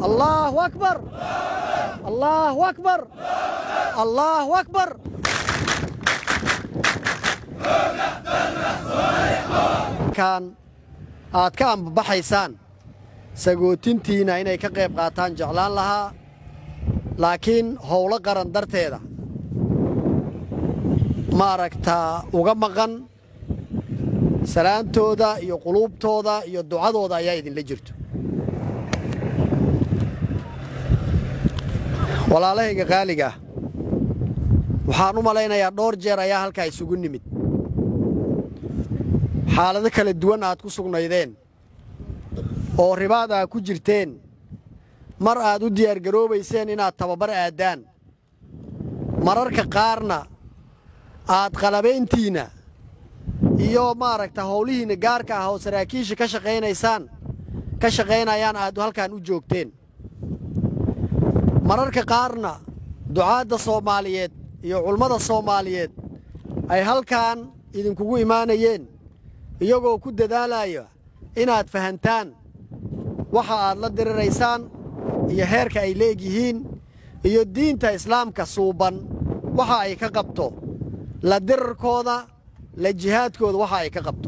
allaahu akbar allaahu akbar allaahu akbar kan aad ka ambabaxaysaan sagootintiina inay ka qayb qaataan jeclaan lahaa laakiin howlo qaran darteeda maaragtaa uga maqan salaantooda iyo quluubtooda iyo ducadooda ayaa idinla jirto walaalahayga qaaliga ah waxaan u malaynayaa dhowr jeer ayaa halkaa isugu nimid xaalado kala duwan aad ku sugnaydeen oo ribaad aad ku jirteen mar aad u diyaargaroobayseen inaad tababar aaddaan mararka qaarna aad qalabayntiinna iyo maaragta howlihiinna gaarka ah oo saraakiisha ka shaqaynaysaan ka shaqaynayaan aad halkan u joogteen mararka qaarna ducaadda soomaaliyeed iyo culummada soomaaliyeed ay halkan idinkugu imaanayeen iyagoo ku dadaalaya inaad fahantaan waxa aad la diriraysaan iyo heerka ay leegyihiin iyo diinta islaamka suuban waxa ay ka qabto la dirarkooda la jihaadkooda waxa ay ka qabto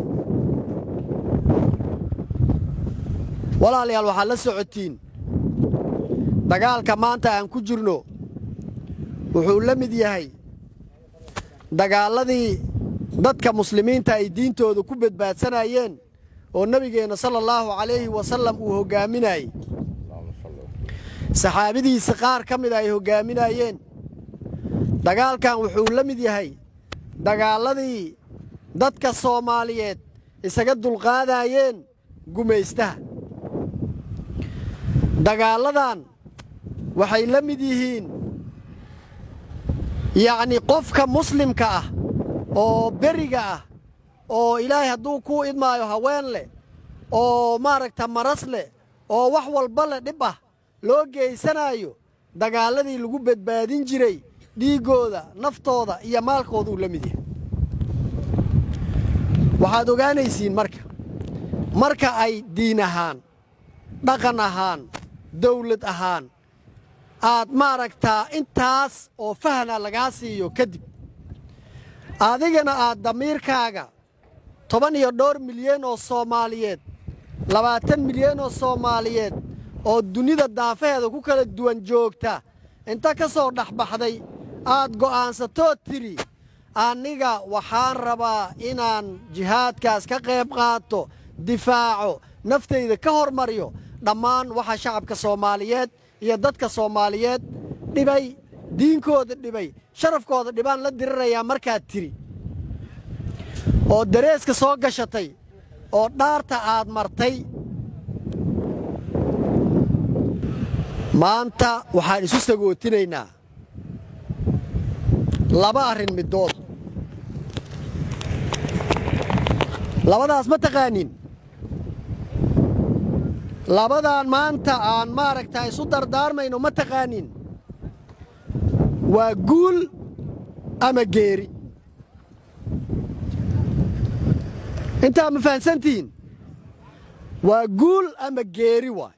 walaalayaal waxaad la socotiin dagaalka maanta aan ku jirno wuxuu la mid yahay dagaalladii dadka muslimiinta ay diintooda ku badbaadsanayeen oo nebigeenna sala allaahu calayhi wasallam uu hoggaaminayey saxaabadiisa qaar ka mida ay hoggaaminayeen dagaalkan wuxuu la mid yahay dagaalladii dadka soomaaliyeed isaga dulqaadaayeen gumaystaha dagaalladan waxay la mid yihiin yacnii qofka muslimka ah oo beriga ah oo ilaahay hadduu kuu idmaayo haween leh oo maaragta maras leh oo wax walba leh dhib ah loo geysanaayo dagaalladii lagu badbaadin jiray dhiiggooda naftooda iyo maalkooduu la mid yahay waxaad ogaanaysiin marka marka ay diin ahaan dhaqan ahaan dawlad ahaan aad maaragtaa intaas oo fahna lagaa siiyo kadib adigana aad damiirkaaga toban iyo dhowr milyan oo soomaaliyeed labaatan milyan oo soomaaliyeed oo dunida daafaheeda ku kala duwan joogta inta ka soo dhexbaxday aad go'aansatoo tidhi aniga waxaan rabaa inaan jihaadkaas ka qayb qaato difaaco naftayda ka hormaryo dhammaan waxa shacabka soomaaliyeed iyo dadka soomaaliyeed dhibay diinkooda dhibay sharafkooda dhibaan la dirirayaa markaad tidhi oo dareeska soo gashatay oo dhaarta aad martay maanta waxaan isu sagootinaynaa laba arrin middood labadaas ma taqaaniin labadaan maanta aan maaragtaa isu dardaarmayno ma taqaaniin waa guul ama geeri intaa ma fahansantihiin waa guul ama geeri waay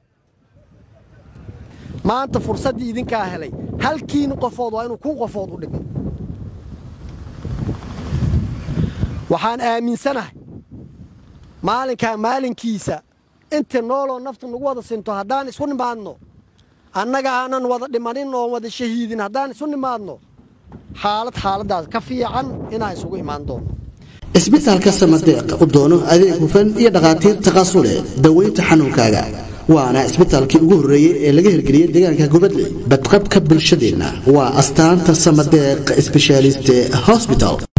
maanta fursaddii idinkaa helay halkiin qofood waa inuu kun qofood u dhigmo waxaan aaminsanahay maalinkaa maalinkiisa inta nooloo naftu nagu wada sinto haddaan isu nimaadno annaga aanan wada dhimanin oon wada shahiidin haddaan isu nimaadno xaalad xaaladdaas ka fiican inaan isugu imaan doono isbitaalka samadeeq u doono adeeg hufan iyo dhakhaatiir taqasule daweynta xanuunkaaga waana isbitaalkii ugu horreeyey ee laga hirgeliyey deegaanka gubadley badqabka bulshadeenna waa astaanta samadeeq sbeshaaliste hosbital